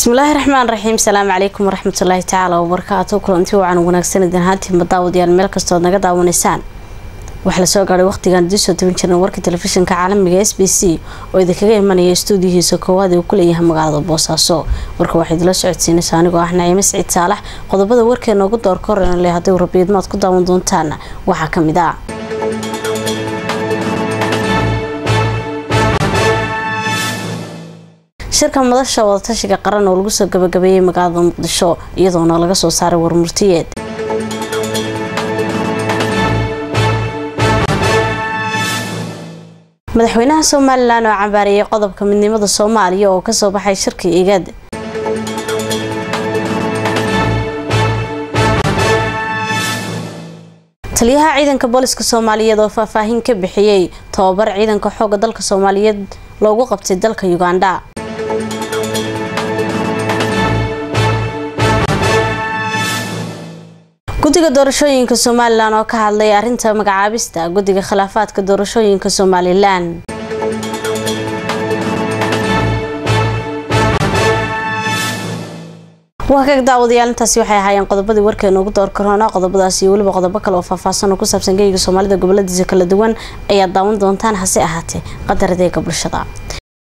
bismillaahi raxmaan raxiim salaamu calaykum waraxmatullaahi tacaala wabarakaatu kulanti wacan wanaagsan idin ahaantiinba daawadayaal meel kastood naga daawanaysaan waxaa lasoo gaadhay waqtigan idiin soo tabin jirna warka telefishinka caalamiga s b c oo idinkaga imanaya stuudiyihiisa koowaad uu ku leeyahay magaalada boosaaso warka waxaa idinla socodsiinaysa anigoo ah naciime siciid saalax qodobada warkeena ugu doorka horena le hadday rabiidmaad ku daawan doontaan waxaa ka mid ah shirka madasha wadatashiga qaran oo lagu soo gabagabeeyey magaalada muqdisho iyadoona laga soo saaray warmurtiyeed madaxweynaha somalilan oo cambaariyey qodobka midnimada soomaaliya oo kasoo baxay shirka igad taliyaha ciidanka booliska soomaaliyeed oo faahfaahin ka bixiyey tababar ciidanka xooga dalka soomaaliyeed loogu qabtay dalka uganda guddiga doorashooyinka somalilan oo ka hadlay arrinta magacaabista guddiga khilaafaadka doorashooyinka somalilan waa kaga daawadayaal intaasi waxay ahaayeen qodobadii warkeena ugu door karoona qodobadaas iyo weliba qodobo kale oo faahfaahsan oo ku saabsan geyga soomaalida goboladiisa kala duwan ayaad daawan doontaan hase ahaatee qadar adeega bulshada